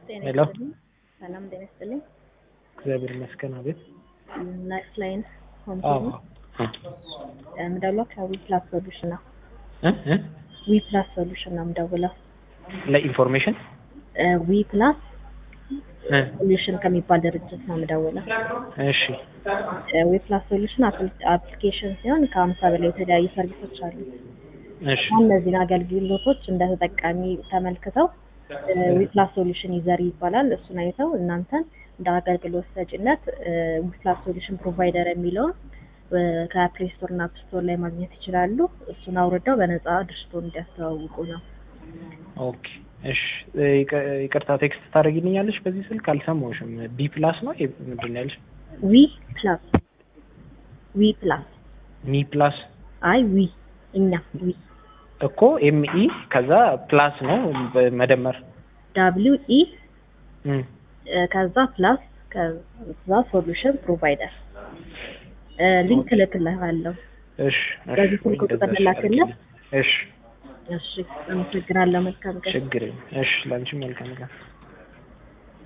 ጤና ሄሎ ይስጥልኝ። ሰላም ጤና ይስጥልኝ። እግዚአብሔር ይመስገን። አቤት። ናይስ ላይን ሆም አዎ የምደውለው ከዊ ፕላስ ሶሉሽን ነው። እ እ ዊ ፕላስ ሶሉሽን ነው የምደውለው። ለኢንፎርሜሽን ዊ ፕላስ እ ሶሉሽን ከሚባል ድርጅት ነው የምደውለው። እሺ ዊ ፕላስ ሶሉሽን አፕሊኬሽን ሲሆን ከሀምሳ በላይ የተለያዩ ሰርቪሶች አሉ። እሺ እነዚህን አገልግሎቶች እንደ ተጠቃሚ ተመልክተው ዊ ፕላስ ሶሉሽን ዩዘር ይባላል። እሱን አይተው እናንተን እንደ አገልግሎት ሰጪነት ዊ ፕላስ ሶሉሽን ፕሮቫይደር የሚለውን ከፕሌይ ስቶር እና አፕ ስቶር ላይ ማግኘት ይችላሉ። እሱን አውርደው በነፃ ድርጅቱን እንዲያስተዋውቁ ነው። ኦኬ እሺ ይቅ- ይቅርታ ቴክስት ታደርጊልኛለሽ በዚህ ስልክ አልሰማሁሽም። ቢ ፕላስ ነው የ- ምንድን ነው ያልሽ? ዊ ፕላስ ዊ ፕላስ ሚ ፕላስ አይ ዊ እኛ ዊ እኮ ኤምኢ ከዛ ፕላስ ነው በመደመር ዳብሊው ኢ እም። ከዛ ፕላስ ከዛ ሶሉሽን ፕሮቫይደር ሊንክ እልክልሃለሁ። እሺ እሺ በዚህ ስልክ ወይ ቁጥር እንደዛ ላክልህ? አድርጊልኝ። እሺ እሺ አመሰግናለሁ። መልካም ቀን። ችግር የለም። እሺ ለአንቺም መልካም ቀን።